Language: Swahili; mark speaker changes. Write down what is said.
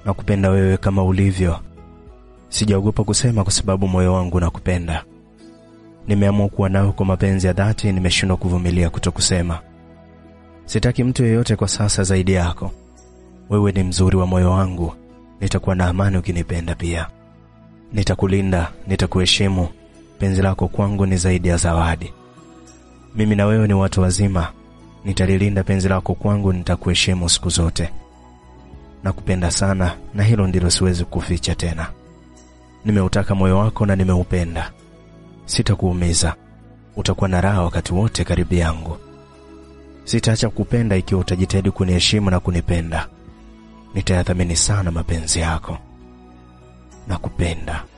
Speaker 1: Nakupenda wewe kama ulivyo. Sijaogopa kusema kwa sababu moyo wangu nakupenda. Nimeamua kuwa nawe kwa mapenzi ya dhati, nimeshindwa kuvumilia kutokusema. Sitaki mtu yeyote kwa sasa zaidi yako. Wewe ni mzuri wa moyo wangu. Nitakuwa na amani ukinipenda pia. Nitakulinda, nitakuheshimu. Penzi lako kwangu ni zaidi ya zawadi. Mimi na wewe ni watu wazima. Nitalilinda penzi lako kwangu, nitakuheshimu siku zote. Nakupenda sana na hilo ndilo siwezi kuficha tena. Nimeutaka moyo wako na nimeupenda. Sitakuumiza. Utakuwa na raha wakati wote karibu yangu. Sitaacha kupenda ikiwa utajitahidi kuniheshimu na kunipenda. Nitayathamini sana mapenzi yako. Nakupenda.